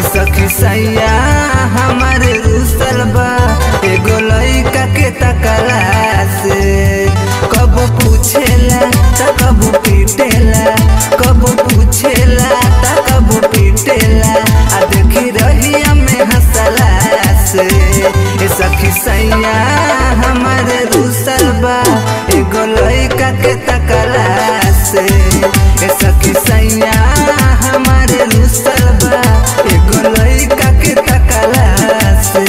ए सखी सैया हमारे रुसल बा एगो लइका के तकला से कब पूछेला त कब पीटेला कब पूछेला त कब पीटेला आ देखी रहिया में हंसला से ए सखी सैया हमारे रुसल बा एगो लइका के तकला से ए सखी सैया हमारे रुसल बा एगो लइका के तकला से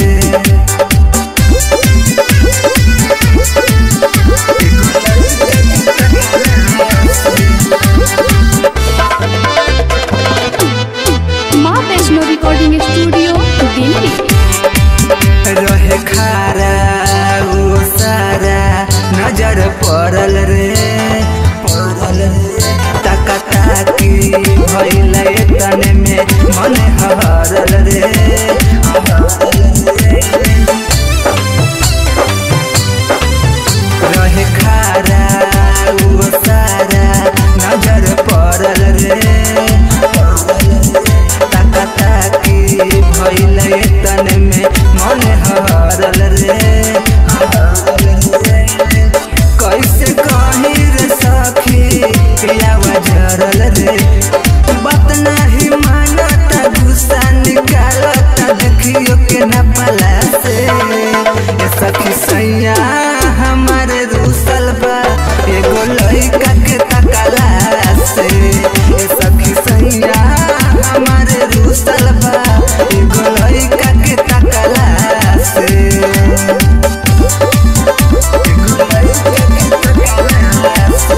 माँ वैष्णो रिकॉर्डिंग स्टूडियो दिल्ली रहे खारा वो सारा नजर पड़ल रे पड़ल रे तका ताकी भइल तने में मन हरल रे हरल रे रहे खारा वो सारा नजर पड़ल रे ताका ताकी भइल तन में मन हरल रे कैसे कही रे सखी पियावा झरल रे बात नाही मानता गुस्सा निकालता देखियो के न पला से ए सखी सैया हमारे रूसल बा एगो लइका के तकला से ए सखी सैया हमारे रूसल बा एगो लइका के तकला से एगो लइका के तकला से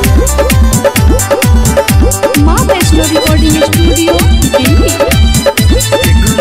माँ वैष्णो रिकॉर्डिंग स्टूडियो दिल्ली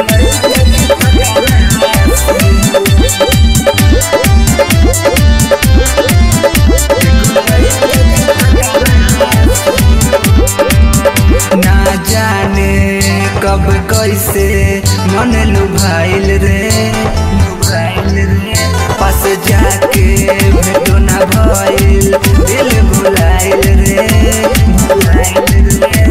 ना जाने कब कैसे मन लुभाइल रे लुभाइल रे पास जाके भेटो ना भइल दिल भुलाइल रे भुलाइल रे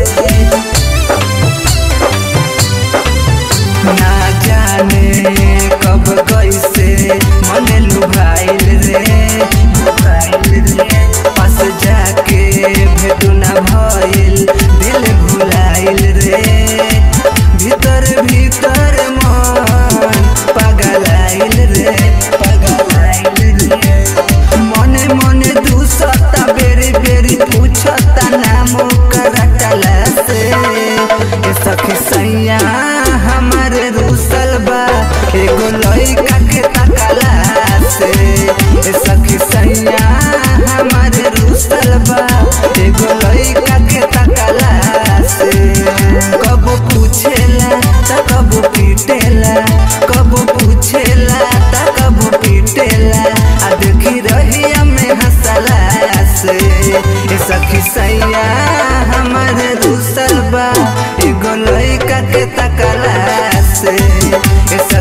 ना जाने कब कैसे मन लुभाइल रे लुभाइल रे पास जाके भेटू ना भइल दिल भुलाइल रे भीतर भीतर मन पगलाइल रे पगलाइल रे मने मने दूसता बेरी बेरी पूछता नाम करटला से ए सखी सैया हमारे रूसल बा एगो लइका के तकला से ए सखी सैया हमारे रूसल बा एगो लइका के तकला से कब पूछेला त कब पीटेला कब पूछेला त कब पीटेला आ देखी रहिया में हंसला से ए सखी सैया हमारे रूसल बा एगो लइका के तकला से ए